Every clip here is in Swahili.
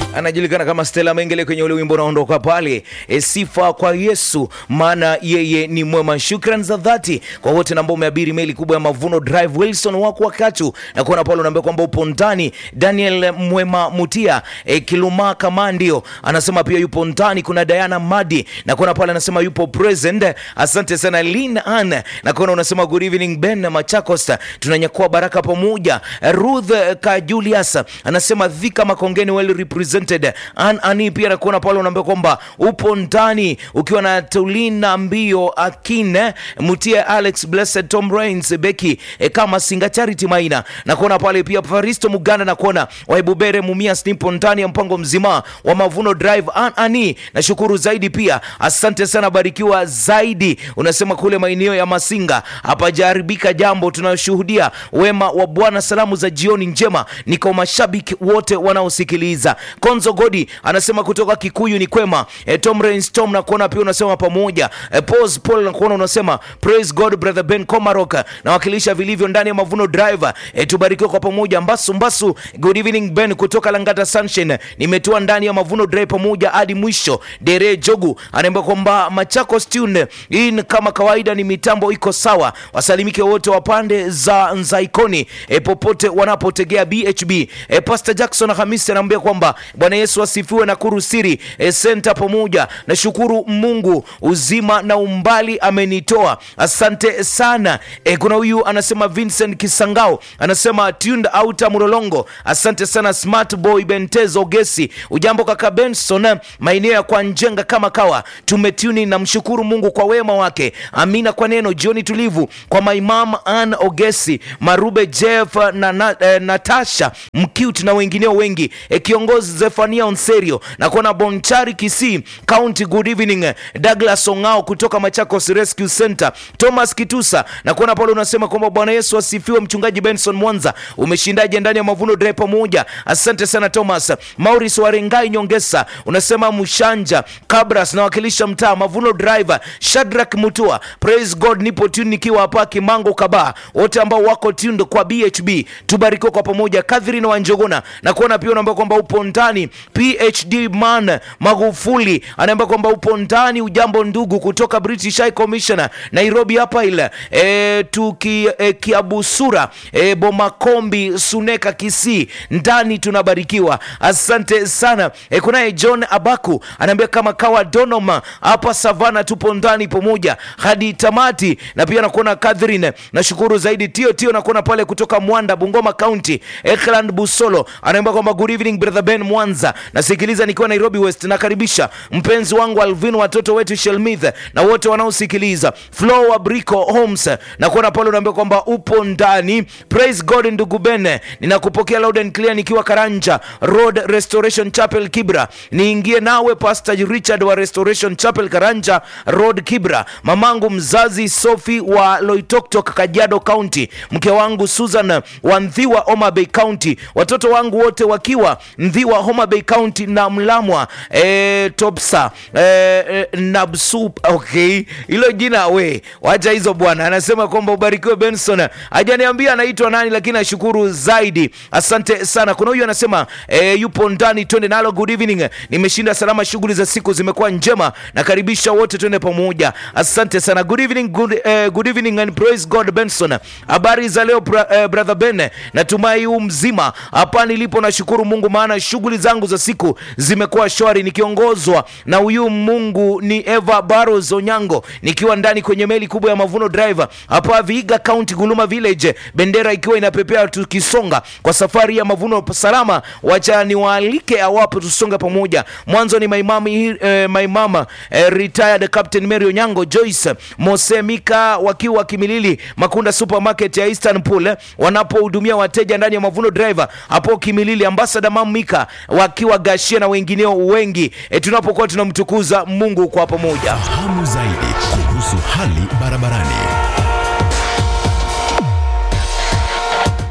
anajulikana kama Stella Mengele kwenye ule wimbo unaondoka pale, e, sifa kwa Yesu maana yeye ni mwema. Shukran za dhati kwa wote ambao umeabiri meli kubwa ya Mavuno Drive. Wilson wako wakatu na kuona pale unaambia kwamba upo ndani. Daniel Mwema Mutia e, Kiluma Kamandio anasema pia yupo ndani. Kuna Diana Madi na kuona pale anasema yupo present. Asante sana Lin Ann na kuona unasema good evening Ben Machakos, tunanyakua baraka pamoja. Ruth Ka Julius anasema Dhika Makongeni well represented. An Ani pia nakuona pale unaambia kwamba upo ndani ukiwa na Tulina Mbio Akine Mutia Alex Blessed Tom Rains Beki e, kama Singa Charity Maina nakuona pale pia Faristo Muganda nakuona Waibubere Mumia Snipo ndani ya mpango mzima wa Mavuno Drive. An Ani nashukuru zaidi pia, asante sana, barikiwa zaidi. Unasema kule maeneo ya Masinga hapajaharibika jambo, tunashuhudia wema wa Bwana. Salamu za jioni njema ni kwa mashabiki wote wanaosikiliza. Konzo Godi anasema kutoka Kikuyu ni kwema. E, Tom Rains Tom na kuona pia unasema pamoja. E, Pose Paul na kuona unasema praise God brother Ben Komarok na wakilisha vilivyo ndani ya Mavuno Driver. E, tubarikiwe kwa pamoja. Mbasu Mbasu, good evening Ben kutoka Langata Sunshine. Nimetua ndani ya Mavuno Drive pamoja hadi mwisho. Dere Jogu anaomba kwamba Machakos tune in kama kawaida ni mitambo iko sawa. Wasalimike wote wa pande za Nzaikoni e, popote wanapotegea BHB. E, Pastor Jackson Hamisi anaambia kwamba Bwana Yesu asifiwe na kurusiri e, senta pamoja. Nashukuru Mungu uzima na umbali amenitoa, asante sana. E, kuna huyu anasema Vincent Kisangao anasema tuned out Mlolongo, asante sana Smart Boy Bentezo Gesi. Ujambo kaka Benson, maeneo ya kwa Njenga kama kawa tumetuni na mshukuru Mungu kwa wema wake. Amina kwa neno jioni tulivu kwa maimam Ann Ogesi Marube Jeff na, na eh, Natasha Mcute na wengineo wengi e, kiongozi Zefania Onserio na kuona Bonchari Kisii County. Good evening Douglas Ongao kutoka Machakos Rescue Center. Thomas Kitusa na kuona pale unasema kwamba Bwana Yesu asifiwe. Mchungaji Benson Mwanza, umeshindaje ndani ya Mavuno Drive pamoja? Asante sana Thomas. Maurice Warengai Nyongesa unasema Mshanja Kabras nawakilisha mtaa Mavuno Driver. Shadrack Mutua, praise God, nipo tune nikiwa hapa Kimango Kaba. Wote ambao wako tuned kwa BHB tubarikiwe kwa pamoja. Catherine Wanjogona na kuona pia unaambia kwamba upo ndani. PhD man Magufuli anaambia kwamba upo ndani. Ujambo ndugu kutoka British High Commissioner Nairobi hapa ile e, tuki e, Kiabusura e, Bomakombi Suneka Kisii ndani tunabarikiwa. Asante sana e, kunaye John Abaku anaambia kama kawa Donoma hapa Savana tupo ndani pamoja hadi tamati, na pia nakuona Catherine, nashukuru zaidi tio tio, nakuona pale kutoka Mwanda Bungoma County. Ekland Busolo anaambia kwamba good evening brother Ben Mwanza, nasikiliza nikiwa Nairobi West. Nakaribisha mpenzi wangu Alvin, watoto wetu Shelmith na wote wanaosikiliza. Flo wa Brico Homes nakuona pale unaambia kwamba upo ndani. Praise God ndugu Ben, ninakupokea loud and clear nikiwa Karanja Road Restoration Chapel Kibra. Niingie nawe Pastor Richard wa Restoration Chapel Karanja Road Kibra, mamangu mzazi Sophie wa Loitoktok Kajiado County, mke wangu Susan wa Ndhiwa Homa Bay County, watoto wangu wote wakiwa Ndhiwa Homa Bay County na Mlamwa e, Topsa e, e, Nabsu. Okay, hilo jina we wacha hizo bwana. Anasema kwamba ubarikiwe Benson, hajaniambia anaitwa nani, lakini ashukuru zaidi. Asante sana. Kuna huyu anasema e, yupo ndani, twende nalo. Good evening, nimeshinda salama, shughuli za siku zimekuwa njema, nakaribisha wote twende pamoja. Asante sana. Good evening, good, eh, good evening and praise God Benson. Habari za leo bra, eh, brother Ben, natumai huu mzima hapa nilipo. Nashukuru Mungu maana shughuli zangu za siku zimekuwa shwari, nikiongozwa na huyu Mungu ni Eva Barros Onyango, nikiwa ndani kwenye meli kubwa ya Mavuno Driver hapa Vihiga County, Guluma Village, bendera ikiwa inapepea, tukisonga kwa safari ya mavuno salama. Wacha niwaalike awapo, tusonge pamoja. Mwanzo ni maimami, eh, maimama eh, retired Captain Mary Onyango, Joyce Mosemika wakiwa Kimilili Makunda Supermarket ya Eastern Pool eh, wanapohudumia wateja ndani ya Mavuno Driver hapo Kimilili, Ambassador Mamika wakiwa Gashia na wengineo wengi eh, tunapokuwa tunamtukuza Mungu kwa pamoja. Fahamu zaidi kuhusu hali barabarani.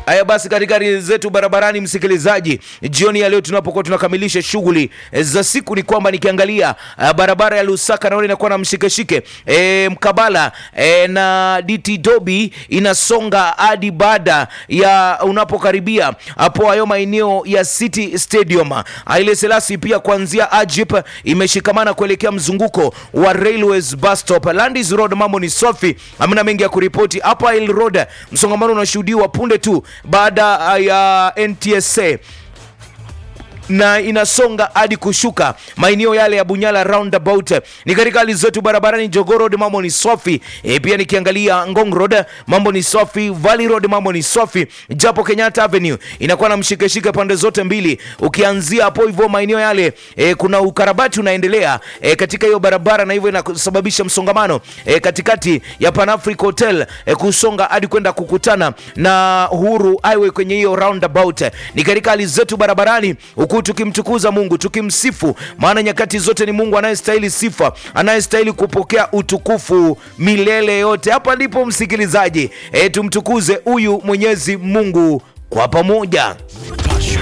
Haya basi, katika hali zetu barabarani, msikilizaji, jioni ya leo tunapokuwa tunakamilisha shughuli za siku, ni kwamba nikiangalia uh, barabara ya Lusaka naona inakuwa na mshikeshike e, mkabala e, na DT Dobi inasonga hadi baada ya unapokaribia hapo hayo maeneo ya City Stadium. Haile Selassie pia kuanzia Ajip imeshikamana kuelekea mzunguko wa Railways bus stop. Landis Road mambo ni safi, hamna mengi ya kuripoti. Hapa Hill Road msongamano unashuhudiwa punde tu baada ya NTSA na inasonga hadi kushuka maeneo yale ya Bunyala roundabout. Ni katika hali zetu barabarani, Jogoo Road mambo ni safi e, pia nikiangalia Ngong Road mambo ni safi, Valley Road mambo ni safi, japo Kenyatta Avenue inakuwa na mshikeshike pande zote mbili. Ukianzia hapo hivyo maeneo yale e, kuna ukarabati unaendelea e, katika hiyo barabara, na hivyo inasababisha msongamano e, katikati ya Pan Africa Hotel e, kusonga hadi kwenda kukutana na Uhuru Highway kwenye hiyo roundabout. Ni katika hali zetu barabarani huku tukimtukuza Mungu tukimsifu, maana nyakati zote ni Mungu anayestahili sifa, anayestahili kupokea utukufu milele yote. Hapa ndipo msikilizaji, e, tumtukuze huyu Mwenyezi Mungu kwa pamoja.